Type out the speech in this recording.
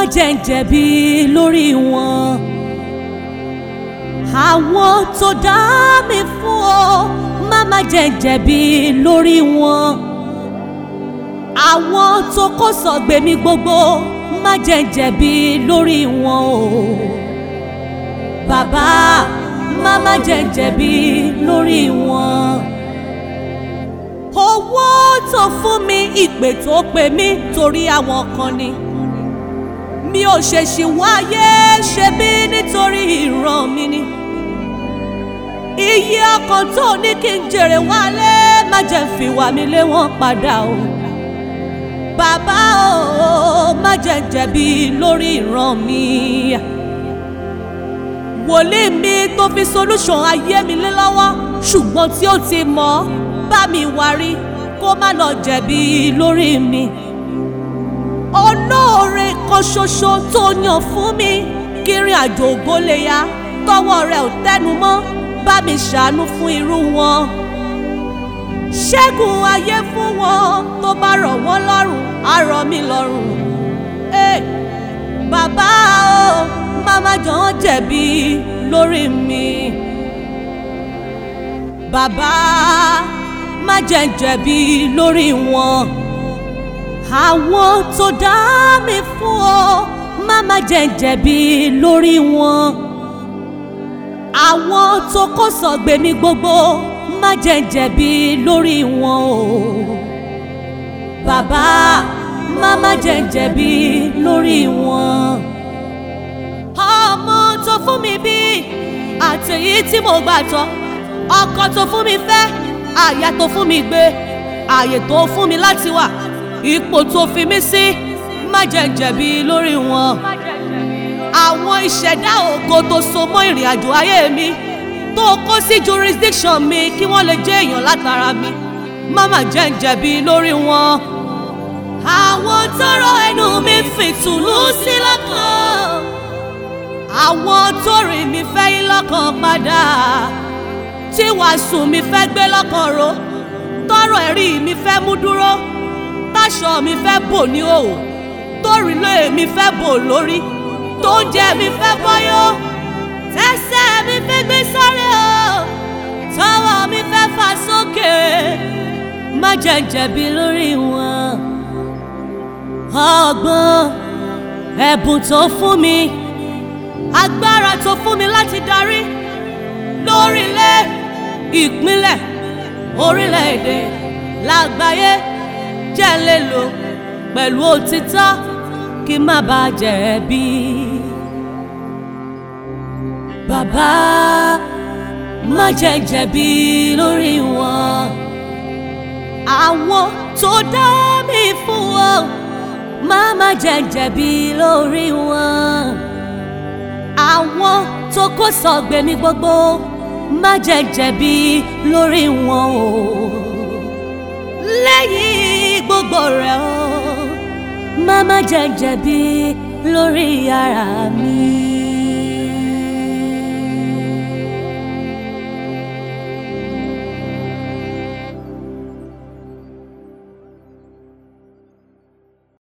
jẹ́ ń jẹ̀bi lórí wọn. àwọn tó dá mi fún ọ má má jẹ́ ń jẹ̀bi lórí wọn. àwọn tó kó sọ̀gbẹ́ mi gbogbo má jẹ́ ń jẹ̀bi lórí wọn o. bàbá má má jẹ́ ń jẹ̀bi lórí wọn. owó tó fún mi ìpè tó pè mí torí àwọn kan ni mi ò ṣèṣì wáyé ṣe bí nítorí ìran mi ni. iye ọkàn tó ní kí n jèrè wálé má jẹ́ fi wà mí lé wọn padà o. bàbá o má jẹ́ jẹ̀bi lórí ìran mi. wòlíì mi tó fi solution ayé mi lé lọ́wọ́ ṣùgbọ́n tí ó ti mọ̀ bá mi wárí kó má lọ jẹ̀bi lórí mi olóore kan ṣoṣo tó yàn fún mi kí ìrìn àjò ògo lè yá tọwọ́ rẹ̀ ò tẹnu mọ́ bá mi ṣàánú fún irú wọn. ṣẹ́gun ayé fún wọn tó bá rọ̀ wọ́n lọ́rùn á rọ̀ mí lọ́rùn. Hey, bàbá o màmá jọ ń jẹ̀bi lórí mi. bàbá má jẹ́ n jẹ̀bi lórí wọn àwọn tó dá mi fún ọ má má jẹ́ n jẹ̀bi lórí wọn àwọn tó kó sọ̀gbẹ́ mi gbogbo má jẹ́ n jẹ̀bi lórí wọn o bàbá má má jẹ́ n jẹ̀bi lórí wọn ọmọ tó fún mi bí àtẹ̀yí tí mo gbà tọ́ ọkọ tó fún mi fẹ́ àyà tó fún mi gbé ààyè tó fún mi láti wà ipò tó fi mí sí má jẹ́ jẹ̀bi lórí wọn. àwọn ìṣẹ̀dá ògo tó so mọ́ ìrìn àjò ayé mi tó kó sí jurisdiction mi kí wọ́n lè jẹ́ èèyàn látara mi má má jẹ́ jẹ̀bi lórí wọn. àwọn tọrọ ẹnu mi fìtùlù sí lọ́kàn àwọn tó rìn mí fẹ́ yí lọ́kàn padà tí wàásù mi fẹ́ gbé lọ́kàn ro tọrọ ẹ̀rí mi fẹ́ mú dúró táṣọ mi fẹ́ bò ní òwò tórìlé mi fẹ́ bò lórí tó ń jẹ mi fẹ́ bọ́yọ́ tẹ́sẹ̀ mi fẹ́ gbé sáré o tọwọ́ mi fẹ́ fà sókè má jẹ́ jẹ̀bi lórí wọn. ọgbọ́n ẹ̀bùn tó fún mi agbára tó fún mi láti darí lórílẹ̀ ìpínlẹ̀ orílẹ̀-èdè lágbàáyé jẹ́ lè lò pẹ̀lú òtítọ́ kí má bàa jẹ̀bi. Bàbá má jẹ́ jẹ̀bi lórí wọn. Àwọn tó dá mi fún wọn má má jẹ́ jẹ̀bi lórí wọn. Àwọn tó kó sọ̀gbẹ́ mi gbogbo má jẹ́ jẹ̀bi lórí wọn o. Lẹ́yìn gbogbo rẹ̀ o má má jẹ́ jẹ̀bi lórí ara mi.